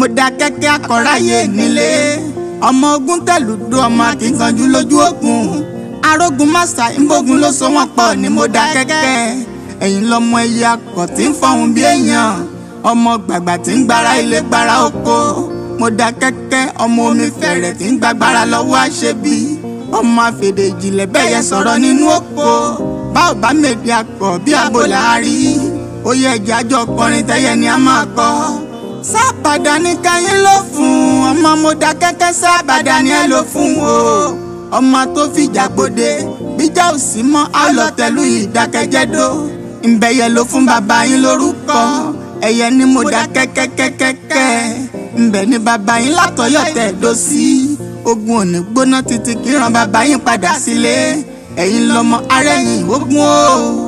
mo da kẹ́kẹ́ akọ̀ráyè nílé ọmọ ogun tẹ̀lùdó ọmọ akínkanjú lójú ogun arógun màsà ìbògun ló so wọ́n pọ̀ ni mo da kẹ́kẹ́ ẹ̀yin lọmọ ẹyẹ akọ̀ tí ń fọhùn bí èèyàn ọmọ gbàgbà tí ń gbára ilé gbára oko mo da kẹ́kẹ́ ọmọ omi fẹ̀rẹ̀ tí ń gbàgbára lọ́wọ́ àṣebí ọmọ àfèdè ìjìnlẹ̀ bẹ́ẹ̀ yẹ sọ̀rọ̀ nínú oko bá ò bá mèdè akọ̀ bí abo làárí ó yẹ ẹ̀jẹ̀ àjọ ọkùnrin tẹ́yẹ ni a máa kọ́ sábàdà ní káyín ló fún ọmọ mo da kẹ́kẹ́ sábàdà ni ẹ ló fún o ọmọ tó fìjà gbòde bíjà ò sí mọ́ àlọ́tẹ̀lú ìdákẹ́jẹ́dó ìbẹ̀yẹ ló fún bàbá yín lórúkọ ẹ̀yẹ ni mo da kẹ́kẹ́kẹ́kẹ́kẹ́ ńbẹ̀ ni bàbá yín látọ̀yọ̀ tẹ̀ dó sí ogun òní gbóná títí kí ran bàbá yín padà sílé ẹ̀yin lọmọ arẹ́yìn ogun o.